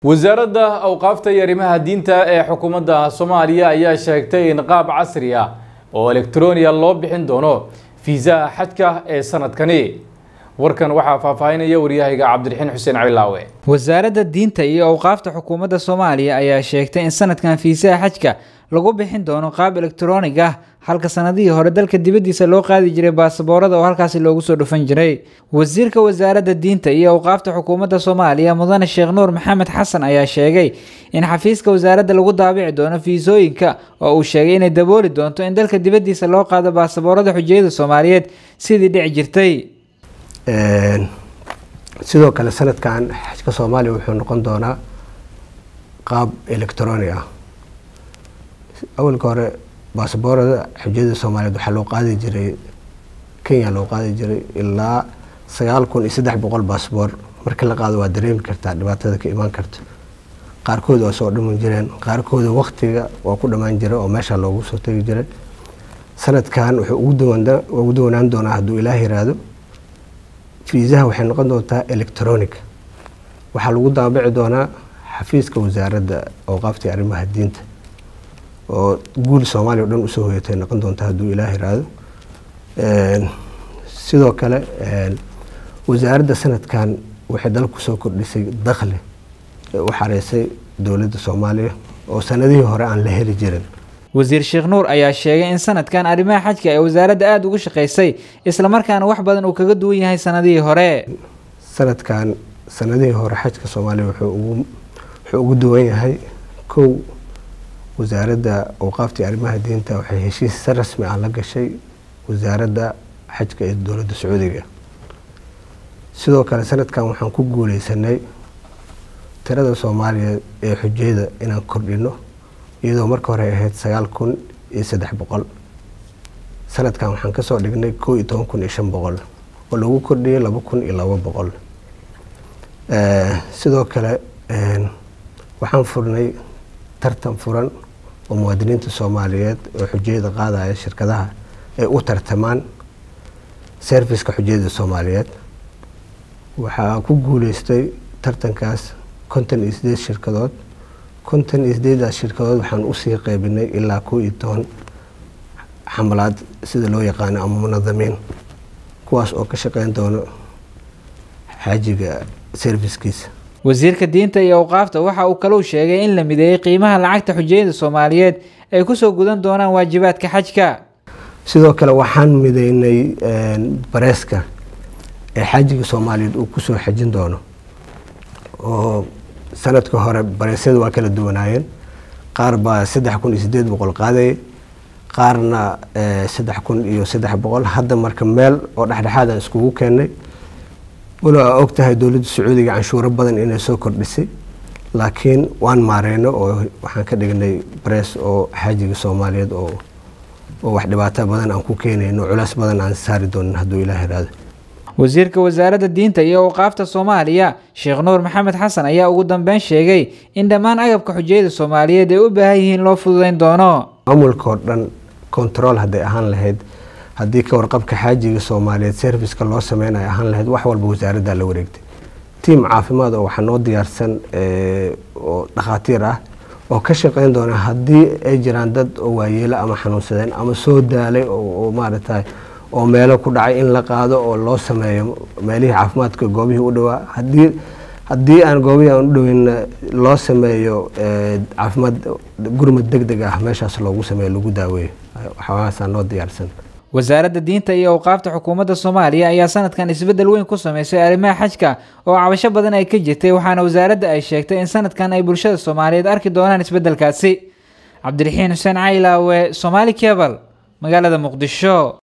wasaaradda awqaafta iyo arrimaha diinta ee xukuumadda soomaaliya ayaa sheegtay in qaab casri ah oo elektroniya loo bixin doono fiisaha xajka ee sanadkani warkan waxaa faahfaahinaya waryahayga cabdiraxiin xuseen cilaawe wasaaradda diinta iyo awqaafta xukuumadda soomaaliya ayaa sheegtay in sanadkan fiisaha xajka lagu bixin doono qaab elektroonig ah halka sanadihii hore dalka dibaddiisa loo qaadi jiray baasaboorada oo halkaasi loogu soo dhufan jiray wasiirka wasaaradda diinta iyo awqaafta xukuumadda soomaaliya mudane sheekh nuur maxamed xasan ayaa sheegay in xafiiska wasaaradda lagu daabici doono fiisooyinka oo uu sheegay inay dabooli doonto in dalka dibaddiisa loo qaado baasaboorada xujiyada soomaaliyeed sidii dhici jirtay sidoo kale sanadkan xajka soomaaliya wuxuu noqon doonaa qaab electronic ah awalka hore baasaboorada xujiyada soomaaliyeed waxaa loo qaadi jiray kenya loo qaadi jiray ilaa sagaal kun iyo saddex boqol baasaboor markii la qaado waa dareemi kartaa dhibaatada ka imaan karta qaarkood waa soo dhaman jireen qaarkooda waktiga waa ku dhammaan jira oo meesha loogu soo tegi jiray sanadkan wuxuu ugu duwanaan doonaa hadduu ilaah yiraahdo fiisaha waxay noqon doontaa electronic waxaa lagu daabici doonaa xafiiska wasaaradda awqaafta arrimaha diinta oo guul soomaaliya o dhan usoo hoyatay noqon doonta hadduu ilaah yiraahdo sidoo kale wasaaradda sanadkan waxay dalka kusoo kordhisay dakhli ee u xareysay dowladda soomaaliya oo sanadihii hore aan la heli jirin wasiir sheekh nuur ayaa sheegay in sanadkan arrimaha xajka ee wasaaradda aada ugu shaqaysay islamarkaana wax badan uu kaga duwan yahay sanadihii hore sanadkan sanadihii hore xajka soomaaliya wuxuu ugu duwan yahay kow wasaaradda awqaaftii arrimaha diinta waxay heshiis si rasmi ah la gashay wasaaradda xajka ee dowladda sacuudiga sidoo kale sanadkan waxaan ku guuleysanay tirada soomaaliya ee xujayada inaan kordhino iyadoo marka hore ahayd sagaal kun iyo saddex boqol sanadkan waxaan kasoo dhignay koo iyo toban kun iyo shan boqol oo lagu kordhiyay laba kun iyo laba boqol sidoo kale waxaan furnay tartan furan oo muwaadiniinta soomaaliyeed oo xujayada qaadaya shirkadaha ay u tartamaan serviska xujayada soomaaliyeed waxaa ku guuleystay tartankaas konton iyo sideed shirkadood konton iyo sideedaas shirkadood waxaan usii qeybinay ilaa koo iyo toban xamalaad sida loo yaqaano ama munadamiin kuwaas oo ka shaqeyn doono xaajiga serviskiisa wasiirka diinta iyo awqaafta waxa uu kalou sheegay in la mideeyey qiimaha lacagta xujayada soomaaliyeed ay kusoo gudan doonaan waajibaadka xajka sidoo kale waxaan mideynay bareeska ee xaajiga soomaaliyeed uu kusoo xajin doono oo sanadka hore bareesyada waa kala duwanaayeen qaar baa saddex kun iyo sideed boqol qaadayay qaarna saddex kun iyo saddex boqol hadda marka meel oo dhexdhexaadaan iskugu keenay walo aa og tahay dowladda sacuudiga canshuuro badan inay soo kordhisay laakiin waan maareyno oo waxaan ka dhignay barees oo xaajiga soomaaliyeed oo oo wax dhibaato badan aan ku keenayno culays badan aan saari doonin hadduu ilaah yiraahdo wasiirka wasaaradda diinta iyo awqaafta soomaaliya sheekh nuur maxamed xasan ayaa ugu dambeyn sheegay in dhammaan agabka xujayada soomaaliyeed ay u baahan yihiin loo fududeyn doono maamulka oo dhan control hadday ahaan lahayd haddii ka warqabka xaajiga soomaaliyeed serviska loo sameynayo ahaan lahayd wax walba wasaaraddaa la wareegtay tiam caafimaad oo waxaa noo diyaarsan oo dhakhaatiir ah oo ka shaqeyn doona haddii ay jiraan dad oo waayeelo ama xanuunsadeen ama soo daalay oo maaragtay oo meelo ku dhacay in la qaado oo loo sameeyo meelihii caafimaadka goobihii u dhawaa hadii haddii aan goobihii aan u dhaweyn loo sameeyo caafimaad gurmad deg deg ah meeshaas loogu sameeyo lagu daaweeyo waxaaasaa noo diyaarsan wasaaradda diinta iyo awqaafta xukuumadda soomaaliya ayaa sanadkan isbeddel weyn ku sameysay arrimaha xajka oo cabasho badan ay ka jirtay waxaana wasaaradda ay sheegtay in sanadkan ay bulshada soomaaliyeed arki doonaan isbeddelkaasi cabdiraxiin xuseen caylaawe somaali kebal magaalada muqdisho